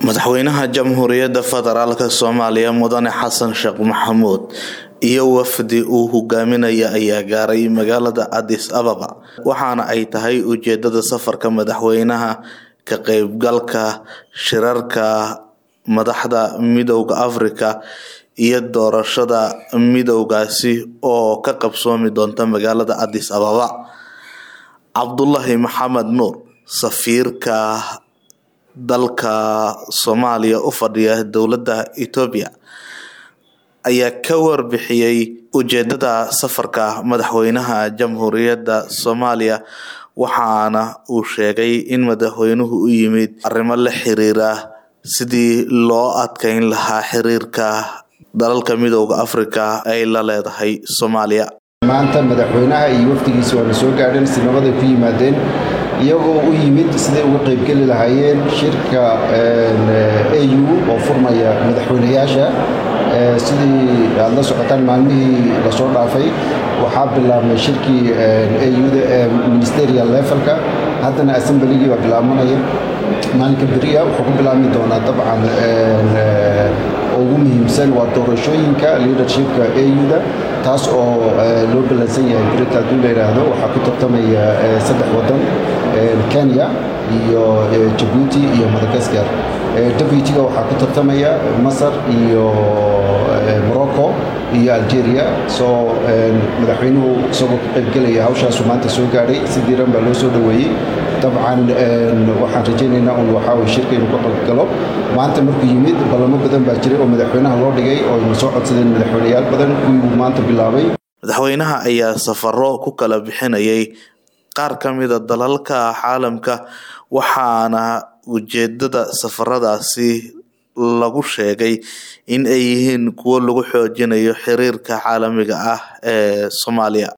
madaxweynaha jamhuuriyadda federaalk soomaaliya mudane xasan sheekh maxamuud iyo wafdi uu hogaaminaya ayaa gaaray magaalada addis ababa waxaana ay tahay ujeedada safarka madaxweynaha ka qeybgalka shirarka madaxda midooda afrika iyo doorashada midoodaasi oo ka qabsoomi doonta magaalada addis ababa cabdulaahi maxamed nuur safiirka dalka soomaaliya u fadhiya dowladda etoobiya ayaa ka warbixiyey ujeedada safarka madaxweynaha jamhuuriyadda soomaaliya waxaana uu sheegay in madaxweynuhu u yimid arrimo la xiriira sidii loo adkeyn lahaa xiriirka dalalka midooda afrika ay la leedahay soomaaliya maanta madaxweynaha iyo wafdigiisa waana soo gaadheen si nabaday ku yimaadeen iyagoo u yimid siday uga qaybgeli lahaayeen shirka au oo furmaya madaxweynayaasha sidii aad la socotaan maalmihii lasoo dhaafay waxaa bilaabmay shirkii auda ee ministerial levelka haddana assembligii baa bilaabanaya maalinka beriya wuxuu ku bilaabmi doonaa dabcan ugu muhiimsan waa doorashooyinka leadershipka auda taas oo loo ballansan yahay berita hadduu la yidhaahdo waxaa ku tartamaya saddex waddan kenya iyo jabuuti iyo madagaskar deputyga waxaa ku tartamaya masar iyo morocco iyo algeria soo madaxweynuhu isagoo ka qaybgelaya hawshaasu maanta soo gaadhay si diiran baa loo soo dhoweeyey dabcan waxaan rajaynaynaa un waxaawy shirka inuu ka qaybgalo maanta markuu yimid ballamo badan baa jiray oo madaxweynaha loo dhigay oo ayna soo codsadeen madaxweyneyaal badan kuwii uu maanta bilaabay madaxweynaha ayaa safaro ku kala bixinayay qaar ka mida dalalka caalamka waxaana ujeedada safaradaasi lagu sheegay in ay yihiin kuwo lagu xoojinayo xiriirka caalamiga ah ee soomaaliya